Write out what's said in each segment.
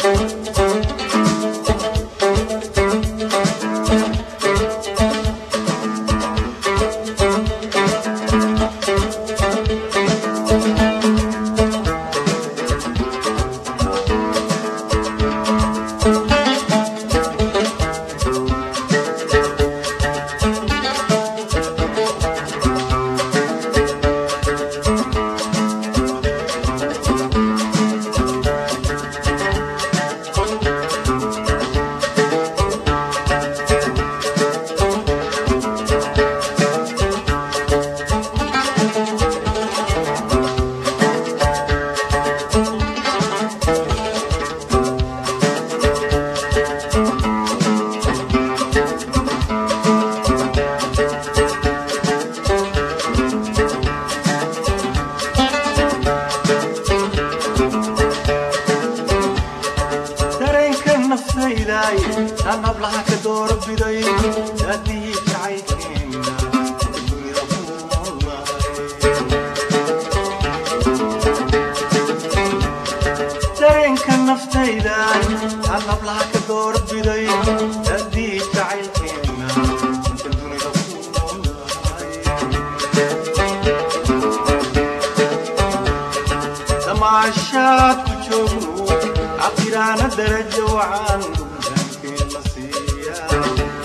dareenka naftayday aan hablaha ka doorbiday daadii jacaylkeena dunida ku noolahay dareenka naftayday aan hablaha ka doorbiday daadii jacaylkeena dunida ku noolahay damaashaad ku joogno cabiraana darajo wacan dankeen la siiyaa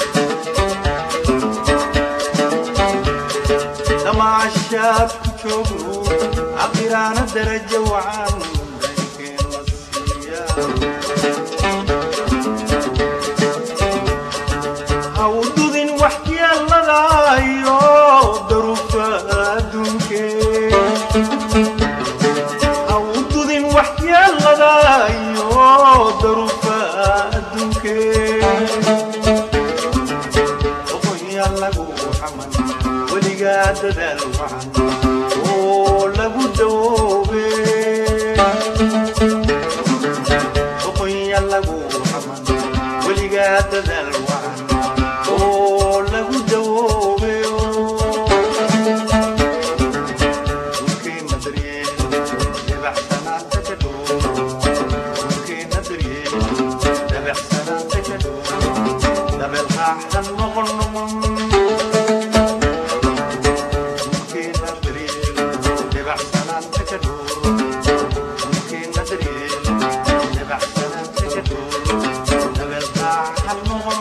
damaashaad ku joogno cabiraana darajo wacan dankeen la siiyaa hawdudin wax yeeladayo daruufa adduunkee hawdudin wax yeeladayo daruufa adduunkee oqonya lagu xaman weligaa dadaal wacan oo lagu dawoobe oqonya lagu xaman weligaa dadaal wacan oo lagu dawoobe dhulkeena daryeel dabacsanaanta ka dhow dhulkeena daryeel dabacsanaanta ka dhow dabeel raaxan noqon noqon dhulkeena daryeel dabacsanaanta ka dhow dhulkeena daryeel dabacsanaanta ka dhow dabeel raaxan noqon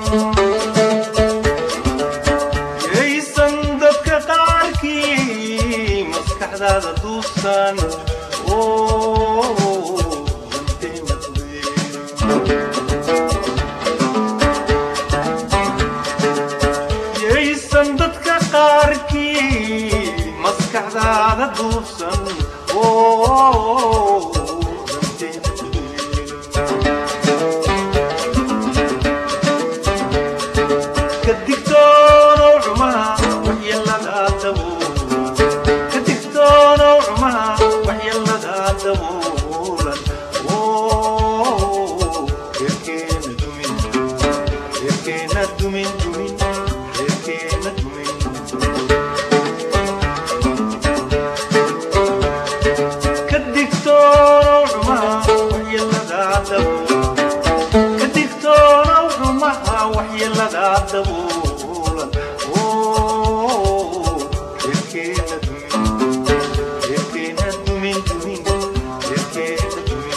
yaysan dadka qaarkii maskaxdaada duubsan oo danteena fudud. yaysan dadka qaarkii maskaxdaada duubsan oo danteena fudud. ka digtoonow xumaha waxyeelada dabuulan ka digtoonow xumaha waxyeelada dabuulan oo reerkeena dumin reerkeena dumin dumin reerkeena dumin ka digtoonow xumaha waxyeelada dabuulan ka digtoonow xumaha waxyeelada dabuulan oo reerkeena dumin reerkeena dumin dumin reerkeena dumin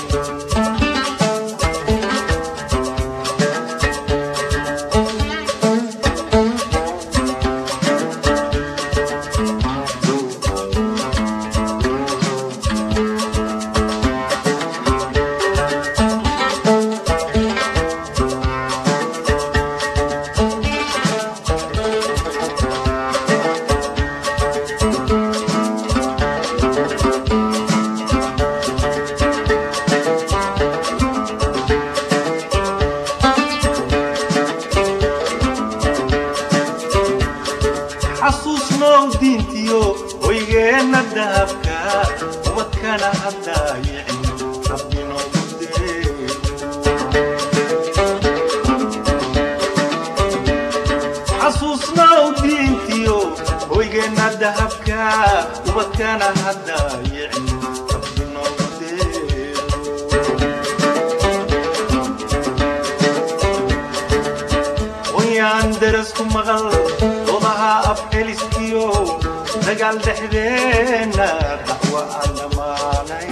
xasuusnow diintiyo hoygeenna dahabka ubadkana haddaayicin rabbinoogu dee xasuusnow diintiyo hoygeenna dahabka ubadkana haddaayicin rabbinoogu dee maqal doodaha afceliskiyo dagaal dhexdeenna dacwo aan dhammaanay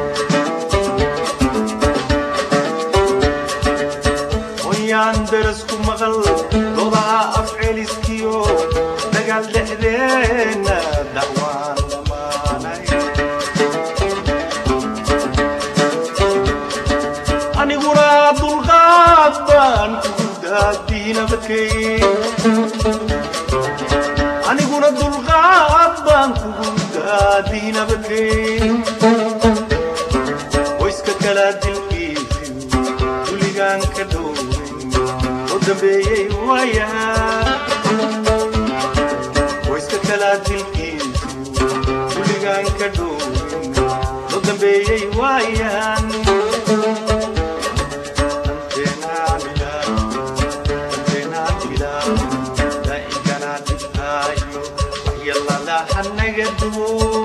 hooyaan darasku maqal doodaha afceliskiyo dagaal dhexdeenna dacwo aan dhammaanay aniguna dulqaad baan kugu daadiinabadkay aniguna dulqaad baan kugu daadiinabadkay qoyska kala dilkiisiyo duligaan ka dhowrin oo dambeeyey waayaha qoyska kala dilkiisiyo duligaan ka dhowrin oo dambeeyey waayahan hanaga duwo